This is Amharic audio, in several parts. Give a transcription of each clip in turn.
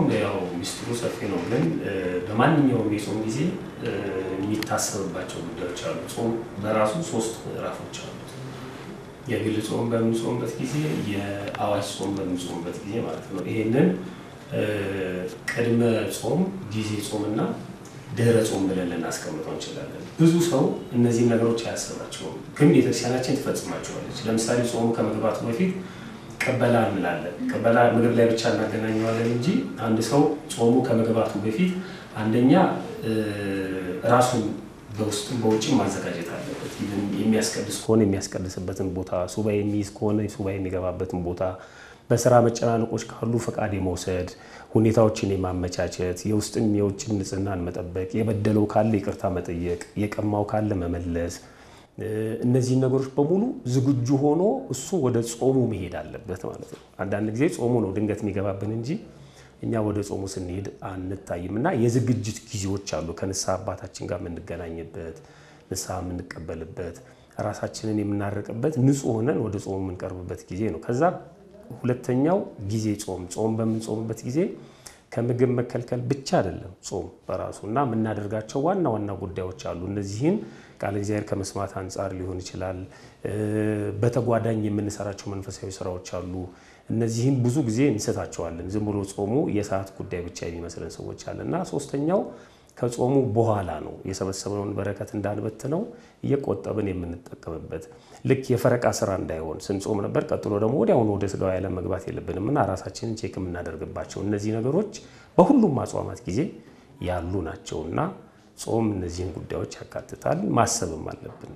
ያው ሚስጥሩ ሰፊ ነው፣ ግን በማንኛውም የጾም ጊዜ የሚታሰብባቸው ጉዳዮች አሉ። ጾም በራሱ ሶስት ምዕራፎች አሉት። የግል ጾም በምንጾምበት ጊዜ፣ የአዋጅ ጾም በምንጾምበት ጊዜ ማለት ነው። ይሄንን ቅድመ ጾም፣ ጊዜ ጾም እና ድህረ ጾም ብለን ልናስቀምጠው እንችላለን። ብዙ ሰው እነዚህን ነገሮች አያስባቸውም፣ ግን ቤተክርስቲያናችን ትፈጽማቸዋለች። ለምሳሌ ጾሙ ከመግባቱ በፊት ቅበላ እንላለን። ቅበላ ምግብ ላይ ብቻ እናገናኘዋለን እንጂ አንድ ሰው ጾሙ ከመግባቱ በፊት አንደኛ ራሱን በውስጥም በውጭም ማዘጋጀት አለበት። የሚያስቀድስ ከሆነ የሚያስቀድስበትን ቦታ፣ ሱባኤ የሚይዝ ከሆነ ሱባኤ የሚገባበትን ቦታ፣ በስራ መጨናነቆች ካሉ ፈቃድ የመውሰድ ሁኔታዎችን የማመቻቸት የውስጥም የውጭም ንጽህናን መጠበቅ፣ የበደለው ካለ ይቅርታ መጠየቅ፣ የቀማው ካለ መመለስ እነዚህን ነገሮች በሙሉ ዝግጁ ሆኖ እሱ ወደ ጾሙ መሄድ አለበት ማለት ነው። አንዳንድ ጊዜ ጾሙ ነው ድንገት የሚገባብን እንጂ እኛ ወደ ጾሙ ስንሄድ አንታይም። እና የዝግጅት ጊዜዎች አሉ ከንስሐ አባታችን ጋር የምንገናኝበት፣ ንስሐ የምንቀበልበት፣ ራሳችንን የምናርቅበት፣ ንጹሕ ሆነን ወደ ጾሙ የምንቀርብበት ጊዜ ነው። ከዛ ሁለተኛው ጊዜ ጾም ጾም በምንጾምበት ጊዜ ከምግብ መከልከል ብቻ አይደለም ጾም በራሱ እና የምናደርጋቸው ዋና ዋና ጉዳዮች አሉ። እነዚህን ቃለ እግዚአብሔር ከመስማት አንጻር ሊሆን ይችላል። በተጓዳኝ የምንሰራቸው መንፈሳዊ ስራዎች አሉ። እነዚህን ብዙ ጊዜ እንስታቸዋለን። ዝም ብሎ ጾሙ የሰዓት ጉዳይ ብቻ የሚመስለን ሰዎች አለ እና ሶስተኛው ከጾሙ በኋላ ነው የሰበሰብነውን በረከት እንዳንበትነው እየቆጠብን የምንጠቀምበት ልክ የፈረቃ ስራ እንዳይሆን ስንጾም ነበር። ቀጥሎ ደግሞ ወዲያውኑ ወደ ስጋዊ ዓለም መግባት የለብንም እና ራሳችንን ቼክ የምናደርግባቸው እነዚህ ነገሮች በሁሉም አጽዋማት ጊዜ ያሉ ናቸው እና ጾም እነዚህን ጉዳዮች ያካትታል። ማሰብም አለብን።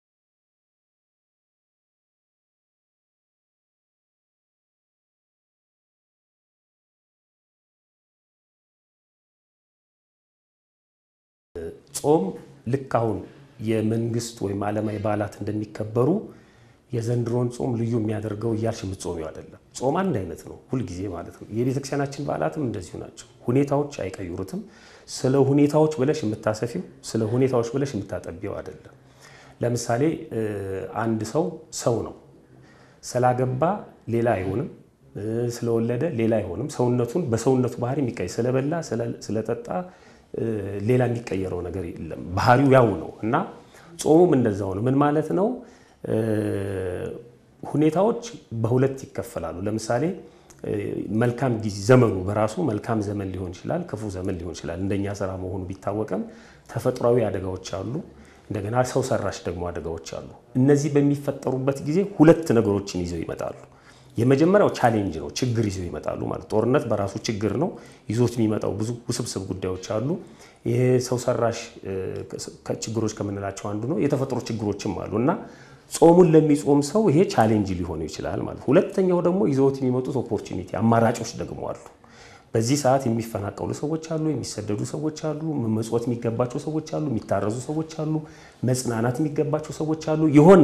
ጾም ልክ አሁን የመንግስት ወይም ዓለማዊ በዓላት እንደሚከበሩ የዘንድሮን ጾም ልዩ የሚያደርገው እያልሽ የምትጾሚው አይደለም። ጾም አንድ አይነት ነው ሁልጊዜ ማለት ነው። የቤተክርስቲያናችን በዓላትም እንደዚሁ ናቸው። ሁኔታዎች አይቀይሩትም። ስለ ሁኔታዎች ብለሽ የምታሰፊው ስለ ሁኔታዎች ብለሽ የምታጠቢው አይደለም። ለምሳሌ አንድ ሰው ሰው ነው። ስላገባ ሌላ አይሆንም፣ ስለወለደ ሌላ አይሆንም። ሰውነቱን በሰውነቱ ባህሪ የሚቀይ ስለበላ ስለጠጣ ሌላ የሚቀየረው ነገር የለም። ባህሪው ያው ነው እና ጾሙም እንደዛው ነው። ምን ማለት ነው? ሁኔታዎች በሁለት ይከፈላሉ። ለምሳሌ መልካም ጊዜ ዘመኑ በራሱ መልካም ዘመን ሊሆን ይችላል፣ ክፉ ዘመን ሊሆን ይችላል። እንደኛ ስራ መሆኑ ቢታወቅም ተፈጥሯዊ አደጋዎች አሉ፣ እንደገና ሰው ሰራሽ ደግሞ አደጋዎች አሉ። እነዚህ በሚፈጠሩበት ጊዜ ሁለት ነገሮችን ይዘው ይመጣሉ። የመጀመሪያው ቻሌንጅ ነው፣ ችግር ይዘው ይመጣሉ ማለት ጦርነት በራሱ ችግር ነው። ይዞት የሚመጣው ብዙ ውስብስብ ጉዳዮች አሉ። ይሄ ሰው ሰራሽ ችግሮች ከምንላቸው አንዱ ነው። የተፈጥሮ ችግሮችም አሉ እና ጾሙን ለሚጾም ሰው ይሄ ቻሌንጅ ሊሆኑ ይችላል ማለት። ሁለተኛው ደግሞ ይዘውት የሚመጡት ኦፖርቹኒቲ አማራጮች ደግሞ አሉ። በዚህ ሰዓት የሚፈናቀሉ ሰዎች አሉ፣ የሚሰደዱ ሰዎች አሉ፣ መመጽወት የሚገባቸው ሰዎች አሉ፣ የሚታረዙ ሰዎች አሉ፣ መጽናናት የሚገባቸው ሰዎች አሉ። የሆነ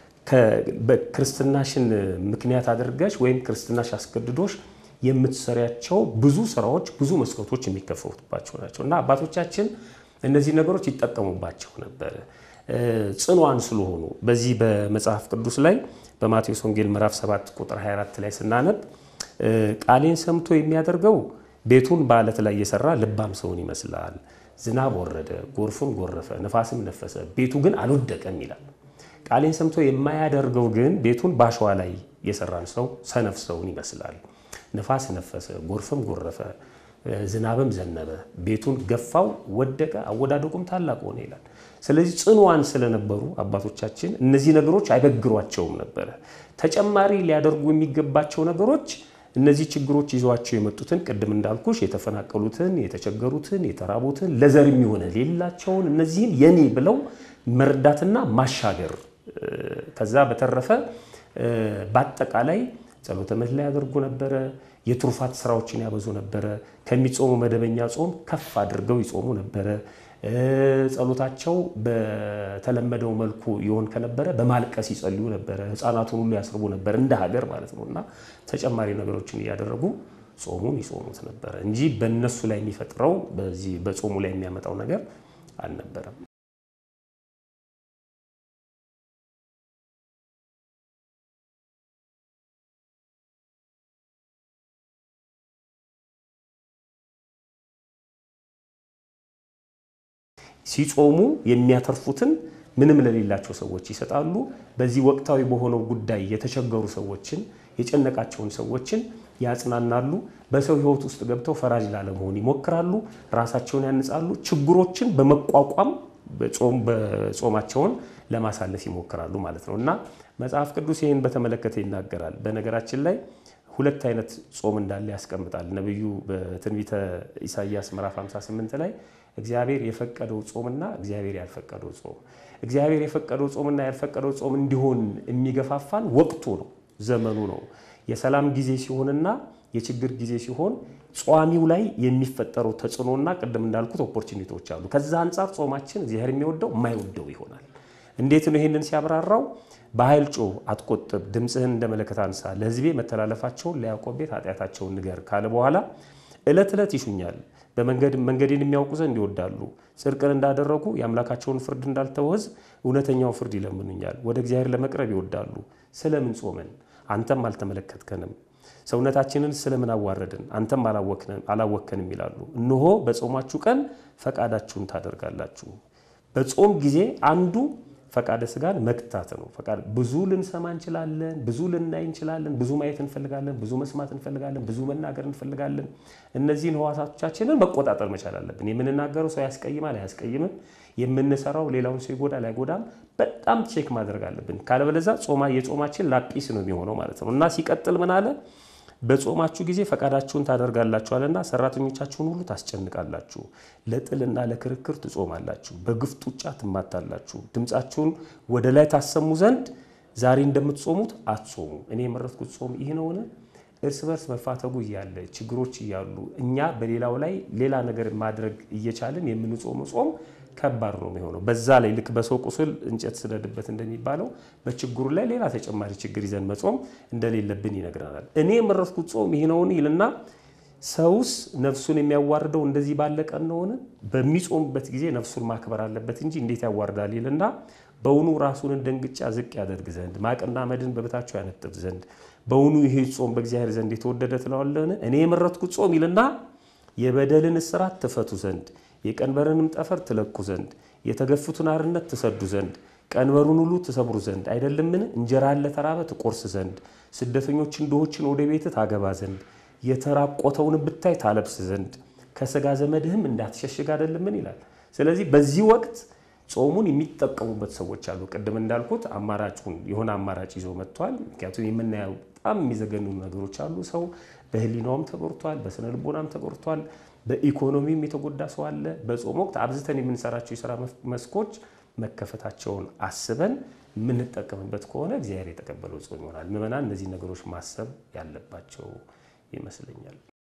ክርስትናሽን ምክንያት አድርገሽ ወይም ክርስትናሽ አስገድዶሽ የምትሰሪያቸው ብዙ ስራዎች፣ ብዙ መስኮቶች የሚከፈቱባቸው ናቸው እና አባቶቻችን እነዚህ ነገሮች ይጠቀሙባቸው ነበር ጽኗን ስለሆኑ በዚህ በመጽሐፍ ቅዱስ ላይ በማቴዎስ ወንጌል ምዕራፍ 7 ቁጥር 24 ላይ ስናነብ ቃሌን ሰምቶ የሚያደርገው ቤቱን በዓለት ላይ የሰራ ልባም ሰውን ይመስላል። ዝናብ ወረደ፣ ጎርፍም ጎረፈ፣ ነፋስም ነፈሰ፣ ቤቱ ግን አልወደቀም ይላል። ቃሌን ሰምቶ የማያደርገው ግን ቤቱን በአሸዋ ላይ የሰራን ሰው ሰነፍ ሰውን ይመስላል። ነፋስ ነፈሰ፣ ጎርፍም ጎረፈ፣ ዝናብም ዘነበ፣ ቤቱን ገፋው፣ ወደቀ፣ አወዳደቁም ታላቅ ሆነ ይላል። ስለዚህ ጽኑዋን ስለነበሩ አባቶቻችን እነዚህ ነገሮች አይበግሯቸውም ነበረ። ተጨማሪ ሊያደርጉ የሚገባቸው ነገሮች እነዚህ ችግሮች ይዟቸው የመጡትን ቅድም እንዳልኩሽ የተፈናቀሉትን፣ የተቸገሩትን፣ የተራቡትን ለዘር የሚሆነ ሌላቸውን እነዚህን የኔ ብለው መርዳትና ማሻገር ከዛ በተረፈ በአጠቃላይ ጸሎተ ምሕላ ያደርጉ ነበረ። የትሩፋት ስራዎችን ያበዙ ነበረ። ከሚጾሙ መደበኛ ጾም ከፍ አድርገው ይጾሙ ነበረ። ጸሎታቸው በተለመደው መልኩ ይሆን ከነበረ በማልቀስ ይጸልዩ ነበረ። ሕፃናቱን ሁሉ ያስርቡ ነበር እንደ ሀገር ማለት ነው እና ተጨማሪ ነገሮችን እያደረጉ ጾሙን ይጾሙት ነበረ እንጂ በእነሱ ላይ የሚፈጥረው በዚህ በጾሙ ላይ የሚያመጣው ነገር አልነበረም። ሲጾሙ የሚያተርፉትን ምንም ለሌላቸው ሰዎች ይሰጣሉ። በዚህ ወቅታዊ በሆነው ጉዳይ የተቸገሩ ሰዎችን የጨነቃቸውን ሰዎችን ያጽናናሉ። በሰው ሕይወት ውስጥ ገብተው ፈራጅ ላለመሆን ይሞክራሉ። ራሳቸውን ያንጻሉ። ችግሮችን በመቋቋም በጾማቸውን ለማሳለፍ ይሞክራሉ ማለት ነው እና መጽሐፍ ቅዱስ ይህን በተመለከተ ይናገራል። በነገራችን ላይ ሁለት አይነት ጾም እንዳለ ያስቀምጣል። ነቢዩ በትንቢተ ኢሳይያስ ምዕራፍ 58 ላይ እግዚአብሔር የፈቀደው ጾምና እግዚአብሔር ያልፈቀደው ጾም እግዚአብሔር የፈቀደው ጾምና ያልፈቀደው ጾም እንዲሆን የሚገፋፋን ወቅቱ ነው፣ ዘመኑ ነው። የሰላም ጊዜ ሲሆንና የችግር ጊዜ ሲሆን ጿሚው ላይ የሚፈጠረው ተጽዕኖና ቅድም እንዳልኩት ኦፖርቹኒቲዎች አሉ። ከዛ አንጻር ጾማችን እግዚአብሔር የሚወደው የማይወደው ይሆናል። እንዴት ነው? ይህንን ሲያብራራው በኃይል ጮህ፣ አትቆጥብ፣ ድምፅህን እንደ መለከት አንሳ፣ ለሕዝቤ መተላለፋቸውን ለያዕቆብ ቤት ኃጢአታቸውን ንገር ካለ በኋላ ዕለት ዕለት ይሹኛል፣ መንገዴን የሚያውቁ ዘንድ ይወዳሉ፣ ጽድቅን እንዳደረጉ የአምላካቸውን ፍርድ እንዳልተወ ሕዝብ እውነተኛው ፍርድ ይለምኑኛል፣ ወደ እግዚአብሔር ለመቅረብ ይወዳሉ። ስለምን ጾመን አንተም አልተመለከትከንም? ሰውነታችንን ስለምን አዋረድን አንተም አላወከንም ይላሉ። እነሆ በጾማችሁ ቀን ፈቃዳችሁን ታደርጋላችሁ። በጾም ጊዜ አንዱ ፈቃደ ስጋን መግታት ነው። ብዙ ልንሰማ እንችላለን፣ ብዙ ልናይ እንችላለን፣ ብዙ ማየት እንፈልጋለን፣ ብዙ መስማት እንፈልጋለን፣ ብዙ መናገር እንፈልጋለን። እነዚህን ህዋሳቶቻችንን መቆጣጠር መቻል አለብን። የምንናገረው ሰው ያስቀይማል አያስቀይምም፣ የምንሰራው ሌላውን ሰው ይጎዳል አይጎዳም፣ በጣም ቼክ ማድረግ አለብን። ካለበለዛ ጾማ የጾማችን ላጲስ ነው የሚሆነው ማለት ነው እና ሲቀጥል ምን አለ? በጾማችሁ ጊዜ ፈቃዳችሁን ታደርጋላችኋልና ሰራተኞቻችሁን ሁሉ ታስጨንቃላችሁ። ለጥልና ለክርክር ትጾማላችሁ፣ በግፍ ጡጫ ትማታላችሁ። ድምፃችሁን ወደ ላይ ታሰሙ ዘንድ ዛሬ እንደምትጾሙት አትጾሙ። እኔ የመረጥኩት ጾም ይህ ነውን? እርስ በርስ መፋተጉ እያለ ችግሮች እያሉ እኛ በሌላው ላይ ሌላ ነገር ማድረግ እየቻልን የምንጾመው ጾም ከባድ ነው የሚሆነው። በዛ ላይ ልክ በሰው ቁስል እንጨት ስደድበት እንደሚባለው በችግሩ ላይ ሌላ ተጨማሪ ችግር ይዘን መጾም እንደሌለብን ይነግረናል። እኔ የመረጥኩት ጾም ይህ ነውን ይልና ሰውስ ነፍሱን የሚያዋርደው እንደዚህ ባለ ቀን ነውን? በሚጾምበት ጊዜ ነፍሱን ማክበር አለበት እንጂ እንዴት ያዋርዳል ይልና በውኑ ራሱን እንደ እንግጫ ዝቅ ያደርግ ዘንድ ማቅና መድን በበታቸው ያነጥፍ ዘንድ በውኑ ይህ ጾም በእግዚአብሔር ዘንድ የተወደደ ትለዋለህን? እኔ የመረጥኩት ጾም ይልና የበደልን እስራት ትፈቱ ዘንድ የቀንበርንም ጠፈር ትለኩ ዘንድ የተገፉትን አርነት ትሰዱ ዘንድ ቀንበሩን ሁሉ ትሰብሩ ዘንድ አይደለምን? እንጀራን ለተራበ ትቆርስ ዘንድ ስደተኞችን ድሆችን ወደ ቤት ታገባ ዘንድ የተራቆተውን ብታይ ታለብስ ዘንድ ከስጋ ዘመድህም እንዳትሸሽግ አይደለምን ይላል። ስለዚህ በዚህ ወቅት ጾሙን የሚጠቀሙበት ሰዎች አሉ። ቅድም እንዳልኩት አማራጩን የሆነ አማራጭ ይዞ መጥቷል። ምክንያቱም የምናየው በጣም የሚዘገኑ ነገሮች አሉ። ሰው በሕሊናውም ተጎድቷል፣ በስነ ልቦናም ተጎድቷል፣ በኢኮኖሚም የተጎዳ ሰው አለ። በጾም ወቅት አብዝተን የምንሰራቸው የስራ መስኮች መከፈታቸውን አስበን የምንጠቀምበት ከሆነ እግዚአብሔር የተቀበለው ጾም ይሆናል። ምዕመናን እነዚህ ነገሮች ማሰብ ያለባቸው ይመስለኛል።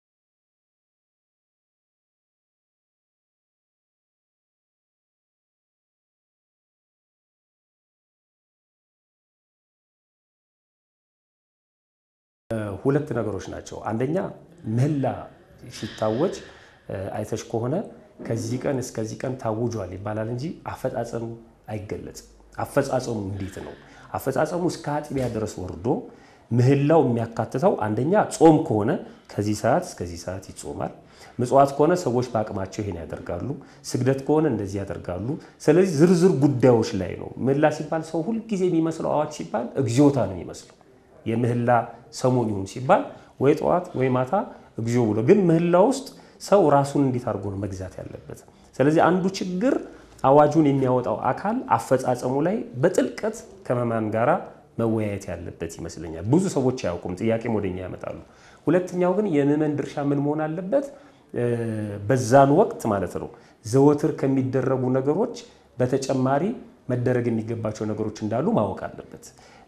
ሁለት ነገሮች ናቸው። አንደኛ ምህላ ሲታወጅ አይተሽ ከሆነ ከዚህ ቀን እስከዚህ ቀን ታውጇል ይባላል እንጂ አፈጻጸሙ አይገለጽም። አፈጻጸሙ እንዴት ነው? አፈጻጸሙ እስከ አጥቢያ ድረስ ወርዶ ምህላው የሚያካትተው አንደኛ ጾም ከሆነ ከዚህ ሰዓት እስከዚህ ሰዓት ይጾማል። ምጽዋት ከሆነ ሰዎች በአቅማቸው ይሄን ያደርጋሉ። ስግደት ከሆነ እንደዚህ ያደርጋሉ። ስለዚህ ዝርዝር ጉዳዮች ላይ ነው። ምህላ ሲባል ሰው ሁልጊዜ የሚመስለው አዋጅ ሲባል እግዚኦታ ነው የሚመስለው የምህላ ሰሞን ይሁን ሲባል ወይ ጠዋት ወይ ማታ እግዚኦ ብሎ ግን ምህላ ውስጥ ሰው ራሱን እንዴት አድርጎ ነው መግዛት ያለበት? ስለዚህ አንዱ ችግር አዋጁን የሚያወጣው አካል አፈጻጸሙ ላይ በጥልቀት ከመማን ጋራ መወያየት ያለበት ይመስለኛል። ብዙ ሰዎች አያውቁም፣ ጥያቄም ወደኛ ያመጣሉ። ሁለተኛው ግን የምዕመን ድርሻ ምን መሆን አለበት? በዛን ወቅት ማለት ነው ዘወትር ከሚደረጉ ነገሮች በተጨማሪ መደረግ የሚገባቸው ነገሮች እንዳሉ ማወቅ አለበት።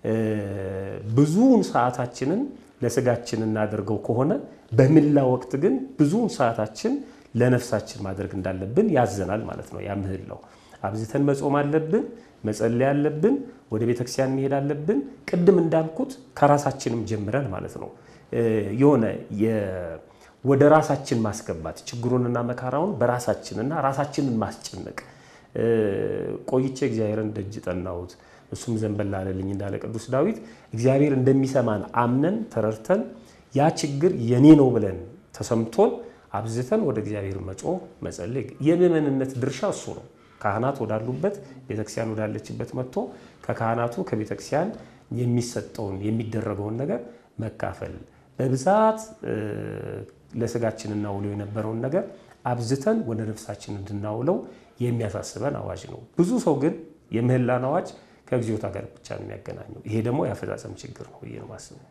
ብዙውን ሰዓታችንን ለስጋችን እናደርገው ከሆነ በምህላ ወቅት ግን ብዙውን ሰዓታችን ለነፍሳችን ማድረግ እንዳለብን ያዘናል ማለት ነው። ያ ምህላው አብዝተን መጾም አለብን፣ መጸለይ አለብን፣ ወደ ቤተክርስቲያን መሄድ አለብን። ቅድም እንዳልኩት ከራሳችንም ጀምረን ማለት ነው የሆነ ወደ ራሳችን ማስገባት ችግሩንና መከራውን በራሳችንና ራሳችንን ማስጨነቅ ቆይቼ እግዚአብሔርን ደጅ ጠናሁት እሱም ዘንበል አለልኝ እንዳለ ቅዱስ ዳዊት እግዚአብሔር እንደሚሰማን አምነን ተረድተን ያ ችግር የኔ ነው ብለን ተሰምቶን አብዝተን ወደ እግዚአብሔር መጮህ መጸለይ የምዕመንነት ድርሻ እሱ ነው። ካህናት ወዳሉበት ቤተክርስቲያን ወዳለችበት መጥቶ ከካህናቱ ከቤተክርስቲያን የሚሰጠውን የሚደረገውን ነገር መካፈል በብዛት ለስጋችን እናውለው የነበረውን ነገር አብዝተን ወደ ነፍሳችን እንድናውለው የሚያሳስበን አዋጅ ነው። ብዙ ሰው ግን የምህላን አዋጅ ከግዚኦታ ጋር ብቻ ነው የሚያገናኘው። ይሄ ደግሞ የአፈጻጸም ችግር ነው ብዬ ነው የማስበው።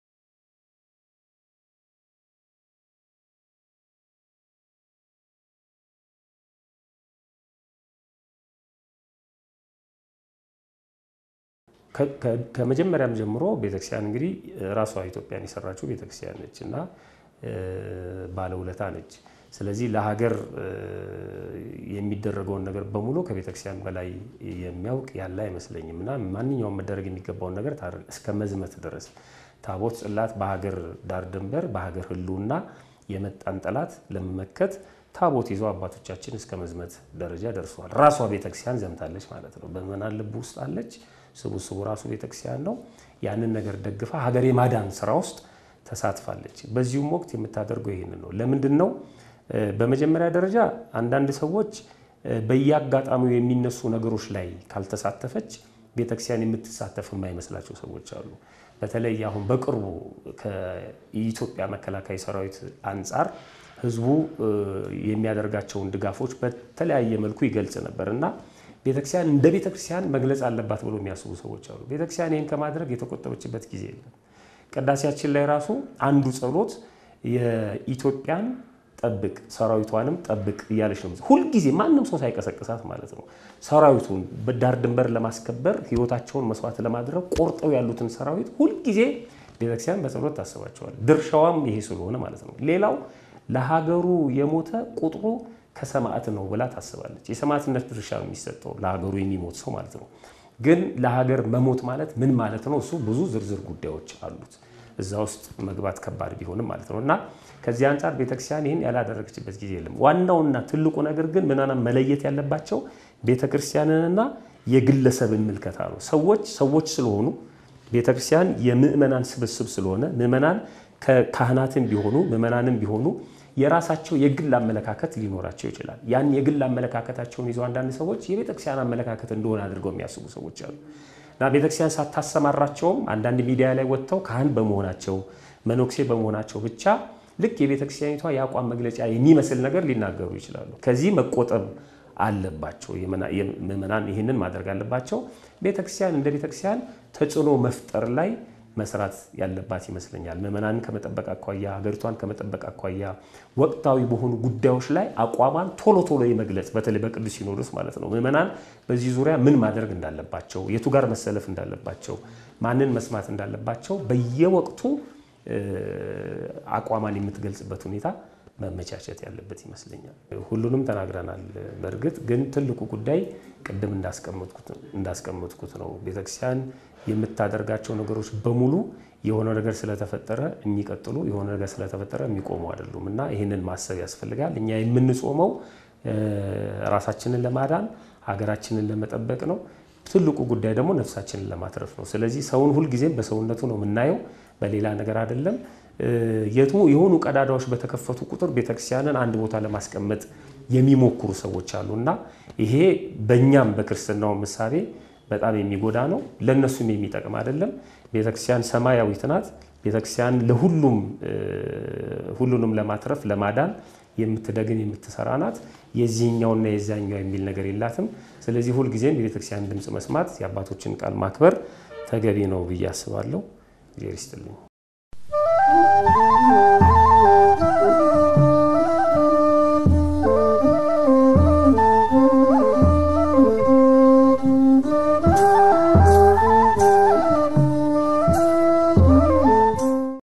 ከመጀመሪያም ጀምሮ ቤተክርስቲያን እንግዲህ ራሷ ኢትዮጵያን የሰራችው ቤተክርስቲያን ነች እና ባለውለታ ነች። ስለዚህ ለሀገር የሚደረገውን ነገር በሙሉ ከቤተክርስቲያን በላይ የሚያውቅ ያለ አይመስለኝም እና ማንኛውም መደረግ የሚገባውን ነገር እስከ መዝመት ድረስ ታቦት ጽላት በሀገር ዳር ድንበር በሀገር ሕልውና የመጣን ጠላት ለመመከት ታቦት ይዘው አባቶቻችን እስከ መዝመት ደረጃ ደርሰዋል። ራሷ ቤተክርስቲያን ዘምታለች ማለት ነው። በምዕመናን ልብ ውስጥ አለች። ስቡስቡ ራሱ ቤተክርስቲያን ነው። ያንን ነገር ደግፋ ሀገር የማዳን ስራ ውስጥ ተሳትፋለች። በዚሁም ወቅት የምታደርገው ይህንን ነው። ለምንድን ነው? በመጀመሪያ ደረጃ አንዳንድ ሰዎች በየአጋጣሚው የሚነሱ ነገሮች ላይ ካልተሳተፈች ቤተክርስቲያን የምትሳተፍ የማይመስላቸው ሰዎች አሉ። በተለይ አሁን በቅርቡ ከኢትዮጵያ መከላከያ ሰራዊት አንጻር ህዝቡ የሚያደርጋቸውን ድጋፎች በተለያየ መልኩ ይገልጽ ነበር እና ቤተክርስቲያን እንደ ቤተክርስቲያን መግለጽ አለባት ብሎ የሚያስቡ ሰዎች አሉ። ቤተክርስቲያን ይህን ከማድረግ የተቆጠበችበት ጊዜ የለም። ቅዳሴያችን ላይ ራሱ አንዱ ጸሎት የኢትዮጵያን ጠብቅ ሰራዊቷንም ጠብቅ እያለች ነው። ሁልጊዜ ማንም ሰው ሳይቀሰቅሳት ማለት ነው። ሰራዊቱን በዳር ድንበር ለማስከበር ህይወታቸውን መስዋዕት ለማድረግ ቆርጠው ያሉትን ሰራዊት ሁልጊዜ ቤተክርስቲያን በጸሎት ታስባቸዋል። ድርሻዋም ይሄ ስለሆነ ማለት ነው። ሌላው ለሀገሩ የሞተ ቁጥሩ ከሰማዕት ነው ብላ ታስባለች። የሰማዕትነት ድርሻ ነው የሚሰጠው ለሀገሩ የሚሞት ሰው ማለት ነው። ግን ለሀገር መሞት ማለት ምን ማለት ነው? እሱ ብዙ ዝርዝር ጉዳዮች አሉት። እዛ ውስጥ መግባት ከባድ ቢሆንም ማለት ነው እና ከዚህ አንጻር ቤተክርስቲያን ይህን ያላደረገችበት ጊዜ የለም። ዋናውና ትልቁ ነገር ግን ምናምን መለየት ያለባቸው ቤተክርስቲያንንና የግለሰብን ምልከታ ነው። ሰዎች ሰዎች ስለሆኑ ቤተክርስቲያን የምእመናን ስብስብ ስለሆነ ምእመናን ከካህናትም ቢሆኑ ምእመናንም ቢሆኑ የራሳቸው የግል አመለካከት ሊኖራቸው ይችላል። ያን የግል አመለካከታቸውን ይዘው አንዳንድ ሰዎች የቤተክርስቲያን አመለካከት እንደሆነ አድርገው የሚያስቡ ሰዎች አሉ እና ቤተክርስቲያን ሳታሰማራቸውም አንዳንድ ሚዲያ ላይ ወጥተው ካህን በመሆናቸው መነኩሴ በመሆናቸው ብቻ ልክ የቤተክርስቲያኒቷ የአቋም መግለጫ የሚመስል ነገር ሊናገሩ ይችላሉ። ከዚህ መቆጠብ አለባቸው። ምዕመናን ይህንን ማድረግ አለባቸው። ቤተክርስቲያን እንደ ቤተክርስቲያን ተጽዕኖ መፍጠር ላይ መስራት ያለባት ይመስለኛል። ምዕመናንን ከመጠበቅ አኳያ፣ ሀገሪቷን ከመጠበቅ አኳያ ወቅታዊ በሆኑ ጉዳዮች ላይ አቋሟን ቶሎ ቶሎ የመግለጽ በተለይ በቅዱስ ሲኖዶስ ማለት ነው። ምዕመናን በዚህ ዙሪያ ምን ማድረግ እንዳለባቸው፣ የቱ ጋር መሰለፍ እንዳለባቸው፣ ማንን መስማት እንዳለባቸው በየወቅቱ አቋሟን የምትገልጽበት ሁኔታ መመቻቸት ያለበት ይመስለኛል። ሁሉንም ተናግረናል። በእርግጥ ግን ትልቁ ጉዳይ ቅድም እንዳስቀመጥኩት ነው። ቤተክርስቲያን የምታደርጋቸው ነገሮች በሙሉ የሆነ ነገር ስለተፈጠረ የሚቀጥሉ የሆነ ነገር ስለተፈጠረ የሚቆሙ አይደሉም እና ይህንን ማሰብ ያስፈልጋል። እኛ የምንጾመው ራሳችንን ለማዳን ሀገራችንን ለመጠበቅ ነው። ትልቁ ጉዳይ ደግሞ ነፍሳችንን ለማትረፍ ነው። ስለዚህ ሰውን ሁልጊዜም በሰውነቱ ነው የምናየው፣ በሌላ ነገር አይደለም። የሆኑ ቀዳዳዎች በተከፈቱ ቁጥር ቤተክርስቲያንን አንድ ቦታ ለማስቀመጥ የሚሞክሩ ሰዎች አሉ እና ይሄ በእኛም በክርስትናው ምሳሌ በጣም የሚጎዳ ነው፣ ለእነሱም የሚጠቅም አይደለም። ቤተክርስቲያን ሰማያዊት ናት። ቤተክርስቲያን ለሁሉም ሁሉንም ለማትረፍ ለማዳን የምትደግን የምትሰራ ናት። የዚህኛውና የዚያኛው የሚል ነገር የላትም። ስለዚህ ሁልጊዜም የቤተክርስቲያን ድምፅ መስማት፣ የአባቶችን ቃል ማክበር ተገቢ ነው ብዬ አስባለሁ። እግዚአብሔር ይስጥልኝ።